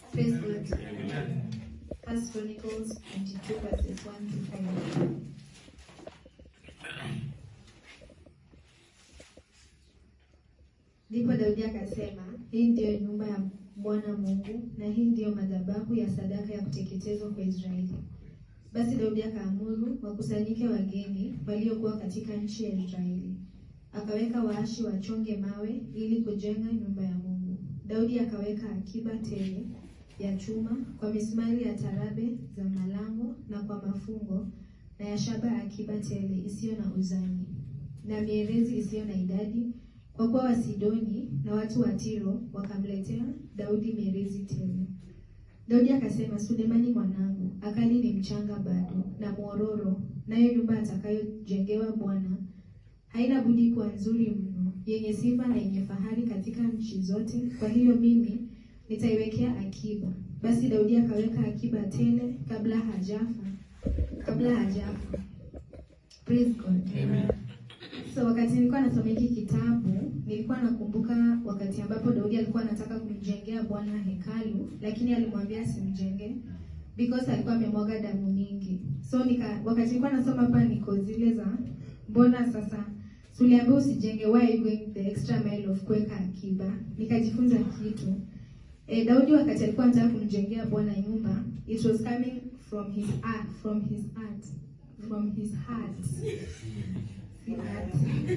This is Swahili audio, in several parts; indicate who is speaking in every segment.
Speaker 1: Praise God. First Chronicles 22 verses 1 to 5. Ndipo Daudi akasema, hii ndiyo nyumba ya Bwana Mungu na hii ndiyo madhabahu ya sadaka ya kuteketezwa kwa Israeli. Basi Daudi akaamuru wakusanyike wageni waliokuwa katika nchi ya Israeli. Akaweka waashi wachonge mawe ili kujenga nyumba ya Mungu. Daudi akaweka akiba tele ya chuma kwa misumari ya tarabe za malango na kwa mafungo na ya shaba akiba tele isiyo na uzani na mierezi isiyo na idadi, kwa kuwa Wasidoni na watu wa Tiro wakamletea Daudi mierezi tele. Daudi akasema, Sulemani mwanangu akali ni mchanga bado na mwororo, nayo nyumba atakayojengewa Bwana haina budi kuwa nzuri mno, yenye sifa na yenye fahari katika nchi zote. Kwa hiyo mimi nitaiwekea akiba. Basi Daudi akaweka akiba tele kabla hajafa, kabla hajafa. Praise God.
Speaker 2: Amen.
Speaker 1: So wakati nilikuwa nasoma hiki kitabu, nilikuwa nakumbuka wakati ambapo Daudi alikuwa anataka kumjengea Bwana hekalu, lakini alimwambia asimjenge because alikuwa amemwaga damu mingi. So nika, wakati nilikuwa nasoma hapa niko zile za mbona sasa tuliambiwa usijenge, why are you going the extra mile of kuweka akiba? Nikajifunza kitu. E, Daudi wakati alikuwa anataka kumjengea Bwana nyumba, it was coming from his heart, from his heart, from his heart. Si heart.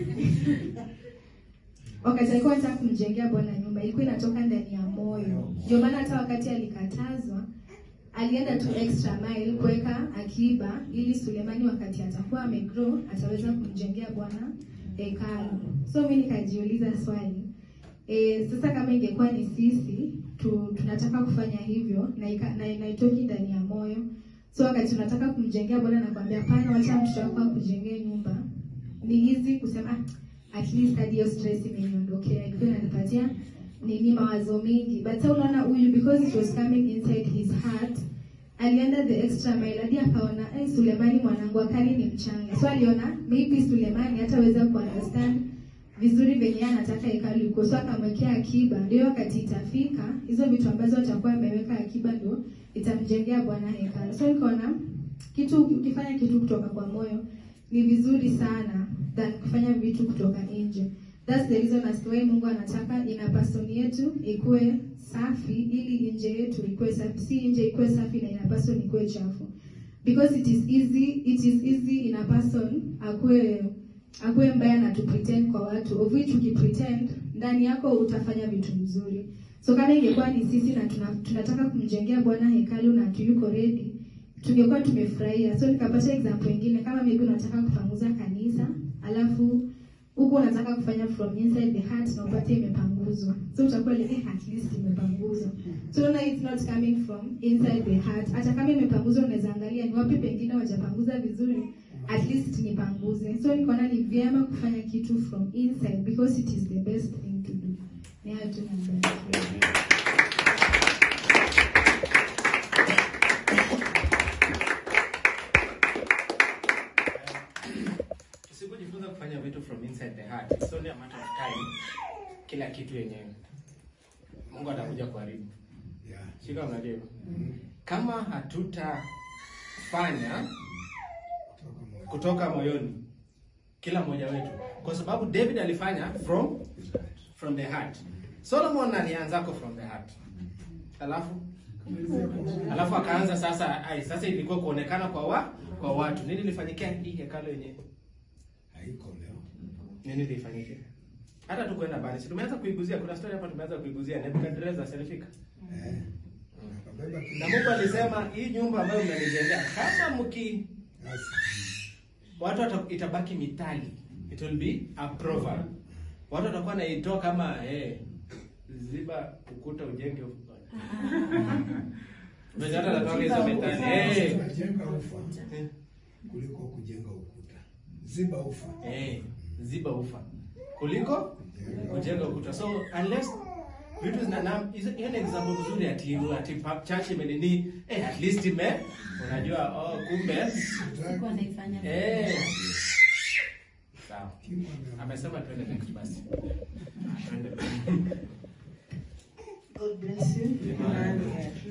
Speaker 1: wakati alikuwa anataka kumjengea Bwana nyumba ilikuwa inatoka ndani ya moyo. Ndio maana hata wakati alikatazwa alienda tu extra mile kuweka akiba ili Sulemani wakati atakuwa amegrow ataweza kumjengea Bwana hekalu. So mimi nikajiuliza swali e, sasa kama ingekuwa ni sisi tu, tunataka kufanya hivyo na ika- na inaitoki ndani ya moyo so wakati tunataka kumjengea Bwana na kuambia hapana, wacha mtoto wako akujengee nyumba, ni easy kusema "Ah, at least hadi hiyo stress imeniondokea, ilikuwa inanipatia nini mawazo mingi, but sasa unaona huyu because it was coming inside his heart alienda the extra mile hadi akaona eh, Sulemani mwanangu akali ni mchanga, so aliona maybe Sulemani hataweza kuunderstand vizuri venye anataka hekalu iko, so akamwekea akiba, ndio wakati itafika hizo vitu ambazo atakuwa ameweka akiba ndio itamjengea Bwana hekalu. So nikaona kitu ukifanya kitu kutoka kwa moyo ni vizuri sana than kufanya vitu kutoka nje. That's the reason as to why Mungu anataka ina person yetu ikuwe safi ili nje yetu ikuwe safi, si nje ikuwe safi na ina person ikuwe chafu. Because it is easy, it is easy in a person akuwe akuwe mbaya na tu pretend kwa watu, of which ukipretend ndani yako utafanya vitu mzuri. So kama ingekuwa ni sisi na tuna, tunataka kumjengea Bwana hekalu na tuyuko ready, tungekuwa tumefurahia. So nikapata example ingine, kama maybe unataka kupanguza kanisa alafu huku unataka kufanya from inside the heart na upate imepanguzwa, so utakuwa like eh, at least imepanguzwa. So unaona it's not coming from inside the heart. Hata kama imepanguzwa, unaweza angalia ni wapi pengine wajapanguza vizuri, at least nipanguze. So nikaona ni vyema kufanya kitu from inside because it is the best thing to do. Ni hayo tu nambarikiwa.
Speaker 2: Usipojifunza kufanya vitu from inside the heart, it's only a matter of time. Kila kitu yenyewe Mungu atakuja kuharibu.
Speaker 3: Yeah.
Speaker 2: Shika unajua. Kama hatutafanya
Speaker 3: Kutoka moyo.
Speaker 2: kutoka moyoni kila mmoja wetu, kwa sababu David alifanya from from the heart. Solomon alianzako from the heart, alafu alafu akaanza sasa. Ai, sasa ilikuwa kuonekana kwa wa, kwa watu. Nini lifanyikia hii hekalu yenyewe?
Speaker 3: Haiko leo.
Speaker 2: Nini lifanyike? Hata tu kwenda bali. Si tumeanza kuiguzia, kuna story hapa tumeanza kuiguzia Nebukadnezar alifika.
Speaker 3: Eh. Akabeba kila
Speaker 2: Na Mungu alisema hii nyumba ambayo mnanijengea kama mki
Speaker 3: Basi.
Speaker 2: watu wata, itabaki mitali. It will be a proverb. Watu watakuwa naitoa kama eh, ziba ukuta ujenge ufa. Ndio hata natoa hizo mitali. Eh.
Speaker 3: Tunajenga ufa
Speaker 2: Eh.
Speaker 3: kuliko kujenga ukuta. Ziba ufa.
Speaker 2: Eh, ziba ufa kuliko kujenga ukuta. So unless vitu zina na hizo- hiyo ni example nzuri ati ati pa- church imenini eh at least ime unajua oh kumbe
Speaker 4: Sikuwa naifanya
Speaker 2: eh sawa.
Speaker 3: Kimu ame-
Speaker 2: Amesema twende next basi. Twende.
Speaker 5: God bless you.
Speaker 2: Amen.
Speaker 5: And, uh,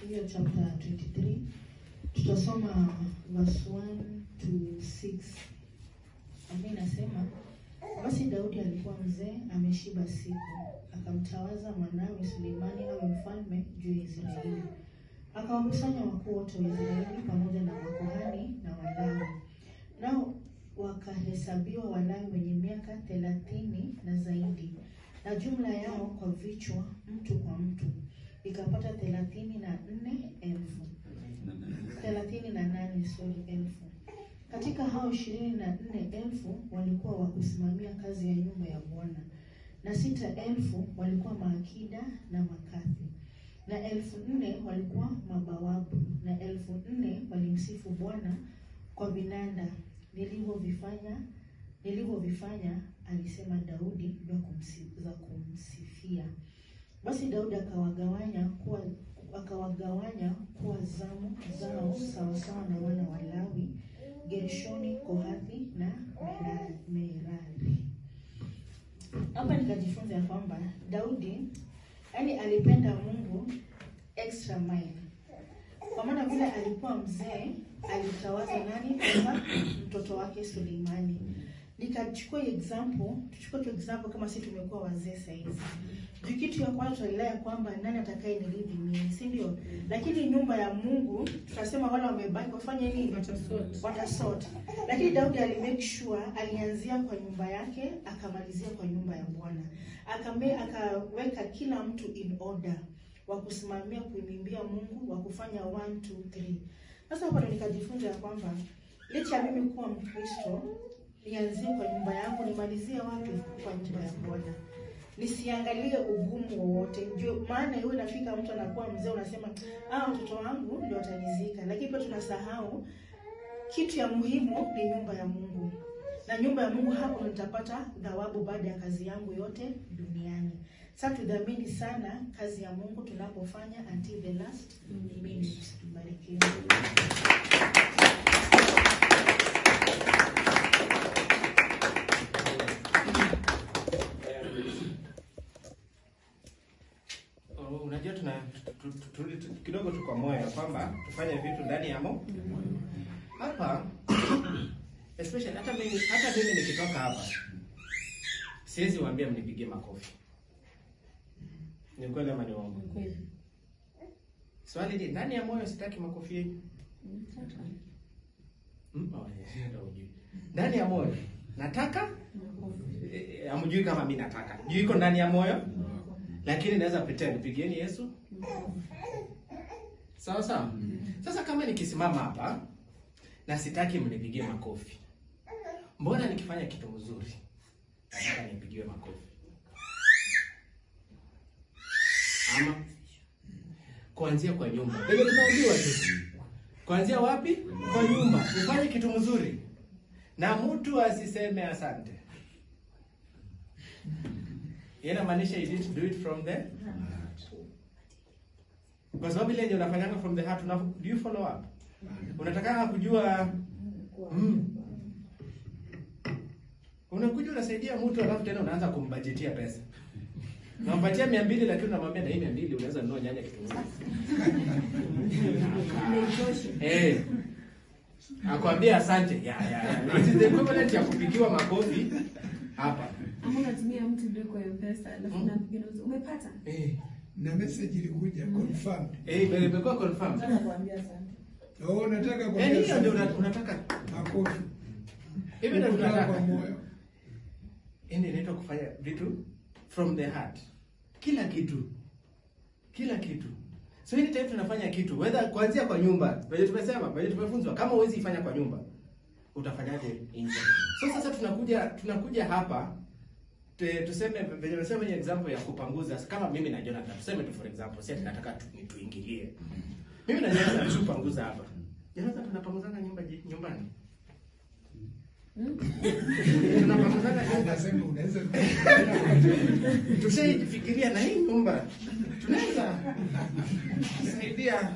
Speaker 4: hiyo chapter 23 tutasoma verse 1 to 6 ambayo inasema basi Daudi alikuwa mzee ameshiba siku, akamtawaza mwanawe Suleimani awe mfalme juu ya Israeli. Akawakusanya wakuu wote wa Israeli pamoja na makuhani na Walawi, nao wakahesabiwa Walawi wenye miaka thelathini na zaidi, na jumla yao kwa vichwa, mtu kwa mtu, ikapata thelathini na nne elfu thelathini na nane sorry, elfu. Katika hao ishirini na nne elfu walikuwa wa kusimamia kazi ya nyumba ya Bwana, na sita elfu walikuwa maakida na makathi, na elfu nne walikuwa mabawabu, na elfu nne walimsifu Bwana kwa vinanda nilivyovifanya nilivyovifanya, alisema Daudi, vya kumsi- za kumsifia. Basi Daudi akawagawanya kuwa akawagawanya kuwa zamu zao sawasawa na wana wa Lawi, Gershoni, Kohathi na Merari. Merari. Hapa nikajifunza ya kwamba Daudi yani alipenda Mungu extra mile, kwa maana vile alikuwa mzee alitawaza nani kwanza mtoto wake Suleimani. Nikachukua example, tuchukue tu example kama sisi tumekuwa wazee sasa hizi. Juu kitu ya kwanza tunaelewa kwamba nani atakaye nilidhi mimi, si ndio? Lakini nyumba ya Mungu tunasema wale wamebaki wafanye nini? Watasort. Lakini Daudi ali make sure alianzia kwa nyumba yake akamalizia kwa nyumba ya Bwana. Akame akaweka kila mtu in order wa kusimamia kuimimbia Mungu, wa kufanya 1 2 3. Sasa hapo ndo nikajifunza ya kwamba licha ya mimi kuwa Mkristo, nianzie kwa nyumba yangu, nimalizie wapi? Kwa nyumba ya Bwana. Nisiangalie ugumu wowote, ndio maana iwe nafika mtu anakuwa mzee, unasema ah, mtoto wangu ndio atanizika, lakini pia tunasahau kitu ya muhimu ni nyumba ya Mungu, na nyumba ya Mungu, hapo nitapata thawabu baada ya kazi yangu yote duniani. Sasa tudhamini sana kazi ya Mungu tunapofanya until the last minute. Barikiwa.
Speaker 2: Oh, unajua tuna tu- tu- tu- turudi tu- kidogo tu kwa moyo ya kwamba tufanye vitu ndani ya mo hapa especially hata mimi hata mimi nikitoka hapa siwezi waambia mnipigie makofi. Ni kweli ama ni uongo? Swali ni ndani ya moyo sitaki makofi yenu. Mm, oh, yeah, ndio hujui. Ndani ya moyo nataka eh, hamjui kama mimi nataka. Juu iko ndani ya moyo lakini naweza pretend pigieni Yesu. Sawa sawa. Sasa kama nikisimama hapa na sitaki mnipigie makofi, mbona nikifanya kitu mzuri nataka nipigiwe makofi? Ama kuanzia kwa nyumba, penye tumeambiwa tu, kuanzia wapi? Kwa nyumba. Ufanye kitu mzuri na mtu asiseme asante. Inamaanisha you didn't do it from the kwa sababu ile yenye unafanyanga from the heart una, do you follow up? Unataka kujua mm. Unakuja unasaidia mtu alafu tena unaanza kumbajetia pesa. Unampatia mia mbili lakini unamwambia na hii mia mbili unaweza nunua nyanya kitunguu. Eh. Akwambia asante. Ya ya. ya. It is the equivalent ya kupigiwa makofi hapa.
Speaker 5: Ama unatumia mtu ndio kwa M-Pesa alafu
Speaker 2: Mm.
Speaker 5: unapiga na uzi- umepata?
Speaker 2: Eh.
Speaker 3: na message ilikuja confirmed.
Speaker 2: Eh, ime- imekuwa confirmed.
Speaker 3: Oh, nataka
Speaker 2: Eh,
Speaker 3: kuambia
Speaker 2: hiyo ndio
Speaker 3: asante.
Speaker 2: una- unataka.
Speaker 3: makofi.
Speaker 2: Hivi ndio
Speaker 3: Kutoka kwa
Speaker 2: tunataka.
Speaker 3: moyo.
Speaker 2: Hii ndio inaitwa kufanya vitu from the heart. Kila kitu. Kila kitu. So hii time tunafanya kitu whether kuanzia kwa nyumba, venye tumesema, venye tumefunzwa kama huwezi ifanya kwa nyumba, utafanyaje nje? So sasa tunakuja tunakuja hapa te, tuseme venye tumesema ni example ya kupanguza kama mimi na Jonathan. Tuseme tu for example, si ati nataka tu, ni tuingilie. Mimi na Jonathan tupanguza hapa. Jonathan tunapanguzana nyumba ji- nyumbani. Tunapanguzana nyumba.
Speaker 3: Nasema unaweza
Speaker 2: Tushaifikiria na hii nyumba tunaweza kusaidia.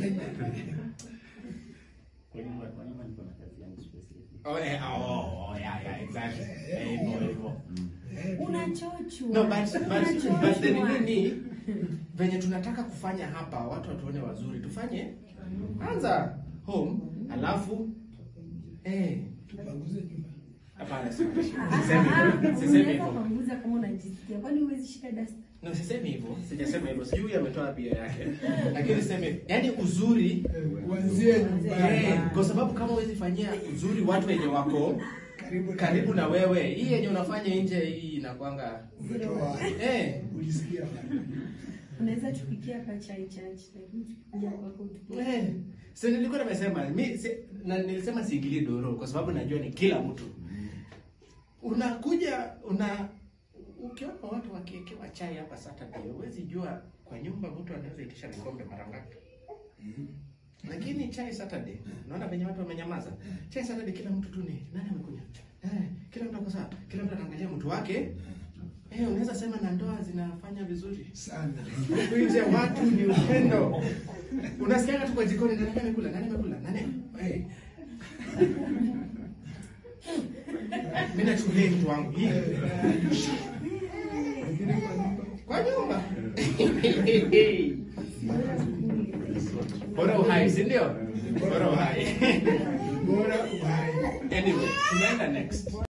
Speaker 2: Oh, eh, oh, oh, yeah, yeah, exactly. Eh, hivyo, hivyo.
Speaker 5: Unachochwa.
Speaker 2: No, but, but, but the nini ni venye tunataka kufanya hapa watu watuone wazuri tufanye anza home alafu eh
Speaker 3: Tupanguze nyumba.
Speaker 2: hapana sisemi hivyo sisemi
Speaker 5: Unaweza
Speaker 2: hivyo
Speaker 5: kupanguza kama unajisikia. Kwani huwezi shika dust?
Speaker 2: no sisemi hivyo sijasema hivyo sijui huyu ametoa bia yake lakini sisemi yani uzuri
Speaker 3: Eh, Kuanzia nyumbani.
Speaker 2: eh, kwa sababu kama huwezi fanyia uzuri watu wenye wako
Speaker 3: Karibu
Speaker 2: karibu na wewe hii yenye unafanya nje hii inakwanga
Speaker 3: Umetoa.
Speaker 2: eh
Speaker 3: Ulisikia wapi?
Speaker 5: Unaweza tupikia hapa chai church lakini tukija kwako tupike.
Speaker 2: Eh, so nilikuwa nimesema mi si, na nilisema siingilie doro kwa sababu najua ni kila mtu. Unakuja una ukiona watu wakiekewa chai hapa Saturday, huwezi jua kwa nyumba mtu anaweza itisha vikombe mara ngapi. Lakini chai Saturday, unaona venye watu wamenyamaza. Chai Saturday kila mtu tu ni nani amekuja? Eh, kila mtu ako sawa. Kila mtu anaangalia mtu wake. Eh, unaweza sema na ndoa zinafanya vizuri.
Speaker 3: Sana.
Speaker 2: Huku nje watu ni upendo. Unasikia tu kwa jikoni nani amekula? Nani amekula? Nani? Hey. Mimi nachukulia mtu wangu hii
Speaker 3: Lakini kwa nyumba
Speaker 2: kwa nyumba. Bora uhai, si ndio? Bora uhai.
Speaker 3: bora uhai.
Speaker 2: Anyway, tunaenda next.